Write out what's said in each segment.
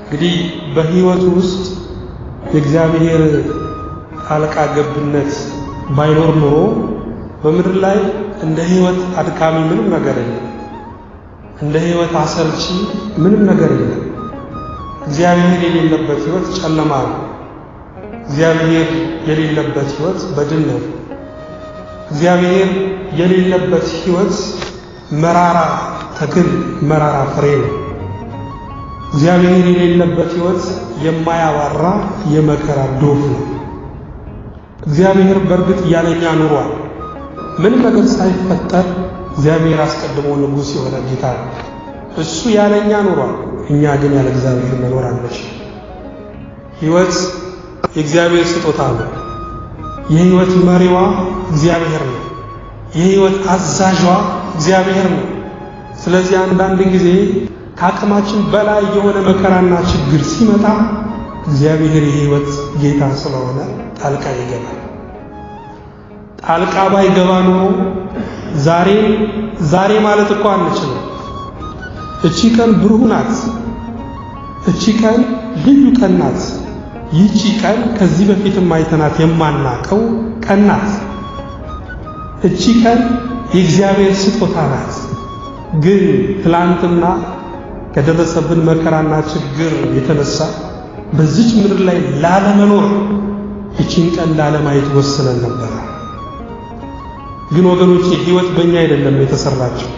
እንግዲህ በሕይወቱ ውስጥ የእግዚአብሔር ጣልቃ ገብነት ባይኖር ኑሮ በምድር ላይ እንደ ሕይወት አድካሚ ምንም ነገር የለም። እንደ ሕይወት አሰልቺ ምንም ነገር የለም። እግዚአብሔር የሌለበት ሕይወት ጨለማ ነው። እግዚአብሔር የሌለበት ሕይወት በድን ነው። እግዚአብሔር የሌለበት ሕይወት መራራ ተክል፣ መራራ ፍሬ ነው። እግዚአብሔር የሌለበት ሕይወት የማያባራ የመከራ ዶፍ ነው። እግዚአብሔር በእርግጥ ያለኛ ኑሯል። ምንም ነገር ሳይፈጠር እግዚአብሔር አስቀድሞ ንጉሥ የሆነ ጌታ ነው። እሱ ያለኛ ኑሯል። እኛ ግን ያለ እግዚአብሔር መኖር አንችልም። ሕይወት የእግዚአብሔር ስጦታ ነው። የሕይወት መሪዋ እግዚአብሔር ነው። የሕይወት አዛዧ እግዚአብሔር ነው። ስለዚህ አንዳንድ ጊዜ ከአቅማችን በላይ የሆነ መከራና ችግር ሲመጣ እግዚአብሔር የሕይወት ጌታ ስለሆነ ጣልቃ ይገባል። ጣልቃ ባይገባ ኖሮ ዛሬ ዛሬ ማለት እኮ አንችልም። እቺ ቀን ብሩህ ናት። እቺ ቀን ልዩ ቀን ናት። ይቺ ቀን ከዚህ በፊትም አይተናት የማናቀው ቀን ናት። እቺ ቀን የእግዚአብሔር ስጦታ ናት። ግን ትላንትና ከደረሰብን መከራና ችግር የተነሳ በዚች ምድር ላይ ላለመኖር እቺን ቀን ላለማየት ወስነን ነበረ። ግን ወገኖች ሕይወት በእኛ አይደለም የተሰራችው።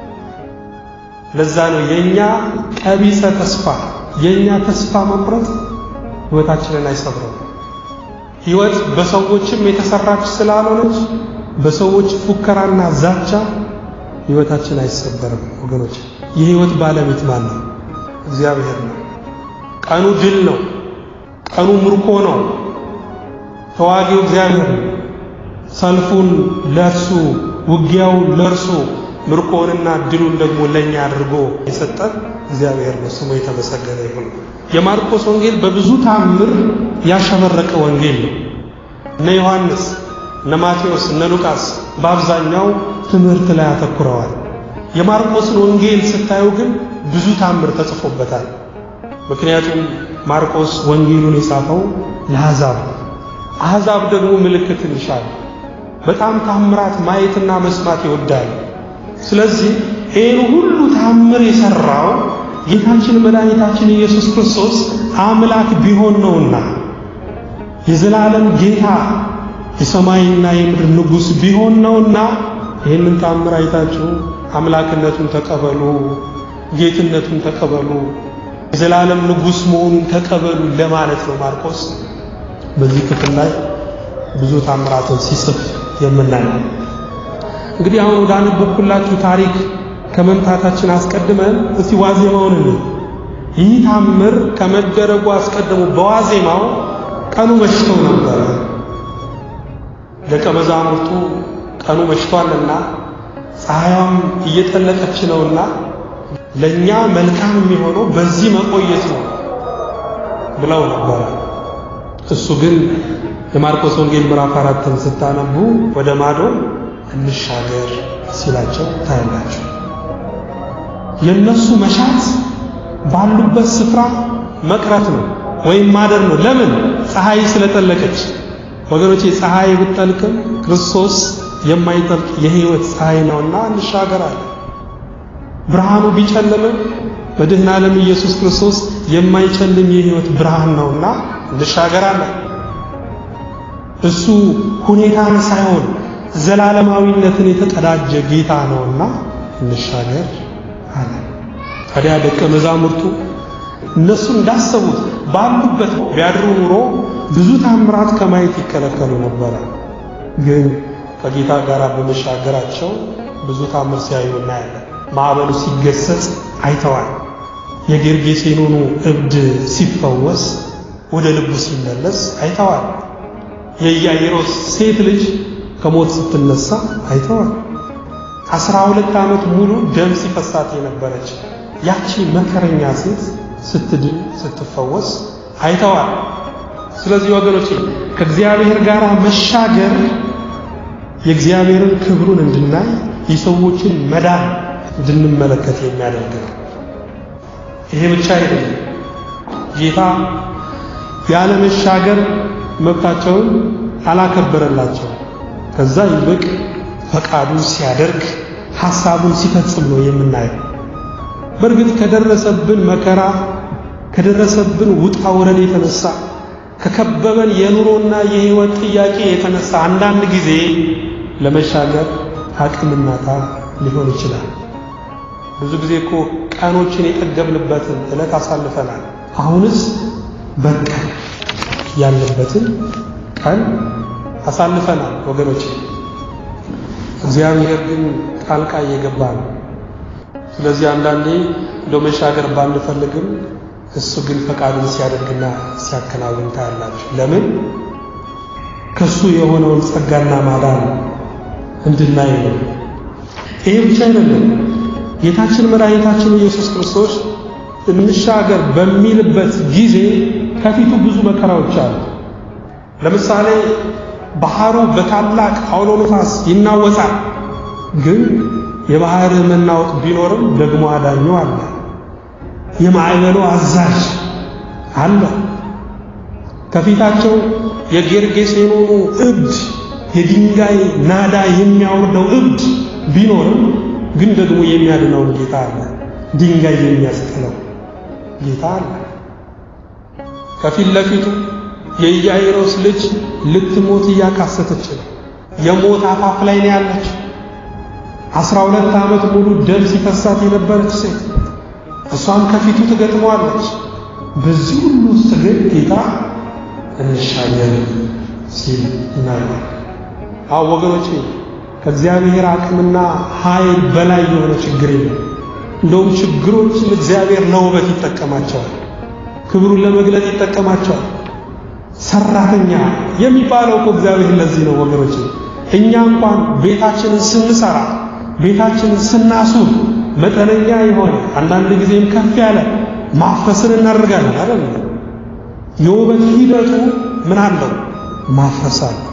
ለዛ ነው የኛ ቀቢጸ ተስፋ የኛ ተስፋ መቁረጥ ሕይወታችንን አይሰብረው። ሕይወት በሰዎችም የተሰራች ስላልሆነች በሰዎች ፉከራና ዛቻ ሕይወታችን አይሰበርም። ወገኖች የሕይወት ባለቤት ማን ነው? እግዚአብሔር ነው። ቀኑ ድል ነው። ቀኑ ምርኮ ነው። ተዋጊው እግዚአብሔር ነው። ሰልፉን ለእርሱ ውጊያው ለእርሱ ምርኮንና ድሉን ደግሞ ለኛ አድርጎ የሰጠን እግዚአብሔር ነው። ስሙ የተመሰገነ ይሁን። የማርቆስ ወንጌል በብዙ ታምር ያሸበረቀ ወንጌል ነው። እነ ዮሐንስ፣ እነ ማቴዎስ፣ እነ ሉቃስ በአብዛኛው ትምህርት ላይ አተኩረዋል። የማርቆስን ወንጌል ስታዩ ግን ብዙ ታምር ተጽፎበታል። ምክንያቱም ማርቆስ ወንጌሉን የጻፈው ለአሕዛብ አሕዛብ ደግሞ ምልክትን ይሻል። በጣም ታምራት ማየትና መስማት ይወዳል። ስለዚህ ይህን ሁሉ ታምር የሰራው ጌታችን መድኃኒታችን ኢየሱስ ክርስቶስ አምላክ ቢሆን ነውና የዘላለም ጌታ የሰማይና የምድር ንጉሥ ቢሆን ነውና ይህንን ታምር አይታችሁ አምላክነቱን ተቀበሉ፣ ጌትነቱን ተቀበሉ፣ የዘላለም ንጉሥ መሆኑን ተቀበሉ ለማለት ነው ማርቆስ በዚህ ክፍል ላይ ብዙ ታምራትን ሲጽፍ የምናየው። እንግዲህ አሁን ወደ አነበብኩላችሁ ታሪክ ከመምጣታችን አስቀድመን እስቲ ዋዜማውን እንይ። ይህ ታምር ከመደረጉ አስቀድሞ በዋዜማው ቀኑ መሽቶ ነበረ። ደቀ መዛሙርቱ ቀኑ መሽቷልና ፀሐይዋም እየጠለቀች ነውና ለእኛ መልካም የሚሆነው በዚህ መቆየት ነው ብለው ነበረ። እሱ ግን የማርቆስ ወንጌል ምዕራፍ አራትን ስታነቡ ወደ ማዶ እንሻገር ሲላቸው ታያላችሁ። የነሱ መሻት ባሉበት ስፍራ መቅረት ነው ወይም ማደር ነው። ለምን? ፀሐይ ስለጠለቀች። ወገኖቼ ፀሐይ ብትጠልቅም ክርስቶስ የማይጠልቅ የሕይወት ፀሐይ ነውና እንሻገራለን። ብርሃኑ ቢጨልምም በድህነ ዓለም ኢየሱስ ክርስቶስ የማይጨልም የሕይወት ብርሃን ነውና እንሻገራለን። እሱ ሁኔታን ሳይሆን ዘላለማዊነትን የተቀዳጀ ጌታ ነውና እንሻገር አለ። ታዲያ ደቀ መዛሙርቱ እነሱ እንዳሰቡት ባሉበት ቢያድሩ ኑሮ ብዙ ታምራት ከማየት ይከለከሉ ነበረ። ግን ከጌታ ጋር በመሻገራቸው ብዙ ታምር ሲያዩ እናያለን። ማዕበሉ ሲገሰጽ አይተዋል። የጌርጌሴኖኑ እብድ ሲፈወስ ወደ ልቡ ሲመለስ አይተዋል። የኢያኢሮስ ሴት ልጅ ከሞት ስትነሳ አይተዋል። አስራ ሁለት ዓመት ሙሉ ደም ሲፈሳት የነበረች ያቺ መከረኛ ሴት ስትድን ስትፈወስ አይተዋል። ስለዚህ ወገኖቼ ከእግዚአብሔር ጋር መሻገር የእግዚአብሔርን ክብሩን እንድናይ የሰዎችን መዳን እንድንመለከት የሚያደርግ ነው። ይሄ ብቻ አይደለም። ጌታ ያለ መሻገር መብታቸውን አላከበረላቸው። ከዛ ይልቅ ፈቃዱን ሲያደርግ ሐሳቡን ሲፈጽም ነው የምናየው። በእርግጥ ከደረሰብን መከራ ከደረሰብን ውጣ ውረድ የተነሳ ከከበበን የኑሮና የሕይወት ጥያቄ የተነሳ አንዳንድ ጊዜ ለመሻገር አቅም እናጣ ሊሆን ይችላል። ብዙ ጊዜ እኮ ቀኖችን የጠገብንበትን ዕለት አሳልፈናል። አሁንስ በቃ ያለበትን ቀን አሳልፈናል ወገኖች። እግዚአብሔር ግን ጣልቃ እየገባ ነው። ስለዚህ አንዳንዴ እንደ መሻገር ባንፈልግም እሱ ግን ፈቃዱን ሲያደርግና ሲያከናውን ታያላችሁ። ለምን? ከሱ የሆነውን ጸጋና ማዳን እንድናይ ነው። ይሄ ብቻ አይደለም። ጌታችን መድኃኒታችን ኢየሱስ ክርስቶስ እንሻገር በሚልበት ጊዜ ከፊቱ ብዙ መከራዎች አሉ። ለምሳሌ ባህሩ በታላቅ አውሎ ነፋስ ይናወጣል። ግን የባህር መናወጥ ቢኖርም ደግሞ አዳኙ አለ። የማዕበሉ አዛዥ አለ። ከፊታቸው የጌርጌሴኖኑ እብድ የድንጋይ ናዳ የሚያወርደው እብድ ቢኖርም ግን ደግሞ የሚያድነውን ጌታ አለ። ድንጋይ የሚያስጥለው ጌታ አለ። ከፊት ለፊቱ የኢያኢሮስ ልጅ ልትሞት እያካሰተች ነው። የሞት አፋፍ ላይ ነው ያለች። አስራ ሁለት ዓመት ሙሉ ደም ሲፈሳት የነበረች ሴት እሷም ከፊቱ ትገጥመዋለች። በዚህ ሁሉ ውስጥ ግን ጌታ እንሻገር ሲል እናያለን። አዎ ወገኖቼ ከእግዚአብሔር አቅምና ኃይል በላይ የሆነ ችግር የለም። እንደውም ችግሮችን እግዚአብሔር ለውበት ይጠቀማቸዋል፣ ክብሩን ለመግለጥ ይጠቀማቸዋል። ሰራተኛ የሚባለው እኮ እግዚአብሔር ለዚህ ነው ወገኖቼ። እኛ እንኳን ቤታችንን ስንሰራ ቤታችንን ስናሱር መጠነኛ የሆነ አንዳንድ ጊዜም ከፍ ያለ ማፍረስን እናደርጋለን አይደል? የውበት ሂደቱ ምን አለው? ማፍረስ አለው።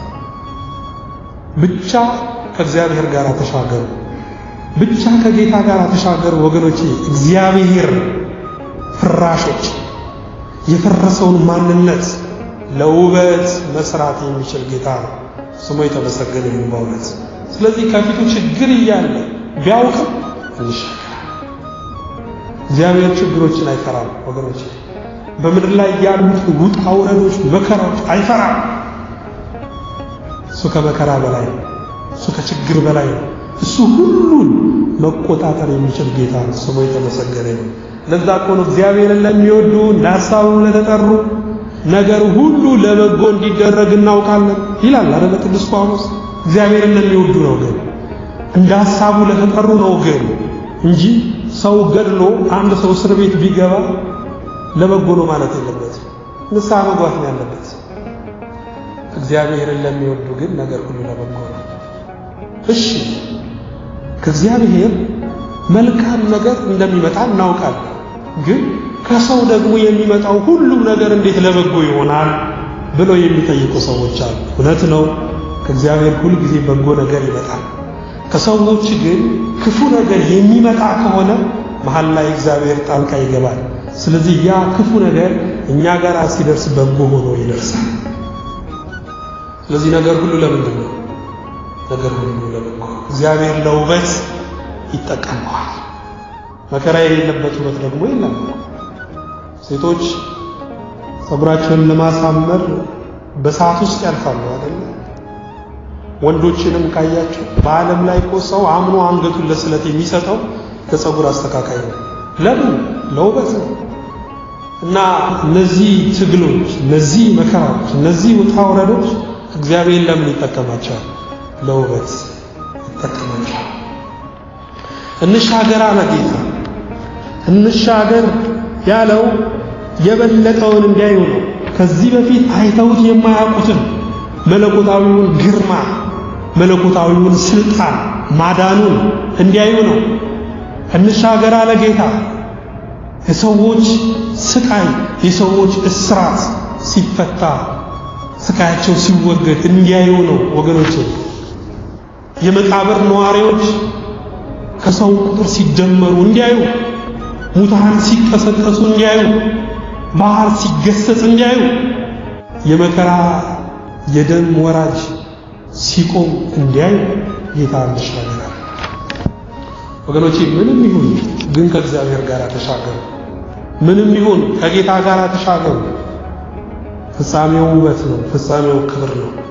ብቻ ከእግዚአብሔር ጋር ተሻገሩ። ብቻ ከጌታ ጋር ተሻገሩ ወገኖቼ። እግዚአብሔር ፍራሾች የፈረሰውን ማንነት ለውበት መስራት የሚችል ጌታ ነው። ስሙ የተመሰገነ ይሁን በእውነት። ስለዚህ ከፊቱ ችግር እያለ ቢያውቅም እንሻገራለን። እግዚአብሔር ችግሮችን አይፈራም ወገኖች። በምድር ላይ ያሉት ውጣ ውረዶች፣ መከራዎች አይፈራም። እሱ ከመከራ በላይ ነው። እሱ ከችግር በላይ ነው። እሱ ሁሉን መቆጣጠር የሚችል ጌታ ነው። ስሙ የተመሰገነ ይሁን። ለዛ እኮ ነው እግዚአብሔርን ለሚወዱ እንደ ሐሳቡ ለተጠሩ ነገር ሁሉ ለበጎ እንዲደረግ እናውቃለን ይላል አይደል ቅዱስ ጳውሎስ። እግዚአብሔርን ለሚወዱ ነው ግን እንደ ሐሳቡ ለተጠሩ ነው ግን እንጂ ሰው ገድሎ አንድ ሰው እስር ቤት ቢገባ ለበጎ ነው ማለት የለበትም። ንስሐ መግባት ነው ያለበት። እግዚአብሔርን ለሚወዱ ግን ነገር ሁሉ ለበጎ ነው። እሺ ከእግዚአብሔር መልካም ነገር እንደሚመጣ እናውቃለን። ግን ከሰው ደግሞ የሚመጣው ሁሉም ነገር እንዴት ለበጎ ይሆናል ብለው የሚጠይቁ ሰዎች አሉ። እውነት ነው፣ ከእግዚአብሔር ሁል ጊዜ በጎ ነገር ይመጣል። ከሰዎች ግን ክፉ ነገር የሚመጣ ከሆነ መሀል ላይ እግዚአብሔር ጣልቃ ይገባል። ስለዚህ ያ ክፉ ነገር እኛ ጋር ሲደርስ በጎ ሆኖ ይደርሳል። ስለዚህ ነገር ሁሉ ለምንድን ነው? ነገር ሁሉ ለበጎ እግዚአብሔር ለውበት ይጠቀመዋል። መከራ የሌለበት ውበት ደግሞ የለም። ሴቶች ፀጉራቸውን ለማሳመር በሰዓት ውስጥ ያልፋሉ አይደል? ወንዶችንም ካያቸው በዓለም ላይ እኮ ሰው አምኖ አንገቱን ለስለት የሚሰጠው ለፀጉር አስተካካይ ነው። ለምን? ለውበት ነው። እና እነዚህ ትግሎች፣ እነዚህ መከራዎች፣ እነዚህ ውጣ ውረዶች እግዚአብሔር ለምን ይጠቀማቸዋል? ለውበት ይጠቀማቸዋል። እንሻገር አለ ጌታ። እንሻገር ያለው የበለጠውን እንዲያዩ ነው። ከዚህ በፊት አይተውት የማያውቁትን መለኮታዊውን ግርማ፣ መለኮታዊውን ስልጣን፣ ማዳኑን እንዲያዩ ነው። እንሻገር አለ ጌታ። የሰዎች ስቃይ፣ የሰዎች እስራት ሲፈታ፣ ስቃያቸው ሲወገድ እንዲያዩ ነው ወገኖቼ። የመቃብር ነዋሪዎች ከሰው ቁጥር ሲደመሩ እንዲያዩ፣ ሙታን ሲቀሰቀሱ እንዲያዩ፣ ባህር ሲገሰጽ እንዲያዩ የመከራ የደም ወራጅ ሲቆም እንዲያዩ ጌታ እንሻገራል። ወገኖቼ ምንም ይሁን ግን ከእግዚአብሔር ጋር ተሻገሩ። ምንም ይሁን ከጌታ ጋር ተሻገሩ። ፍጻሜው ውበት ነው። ፍጻሜው ክብር ነው።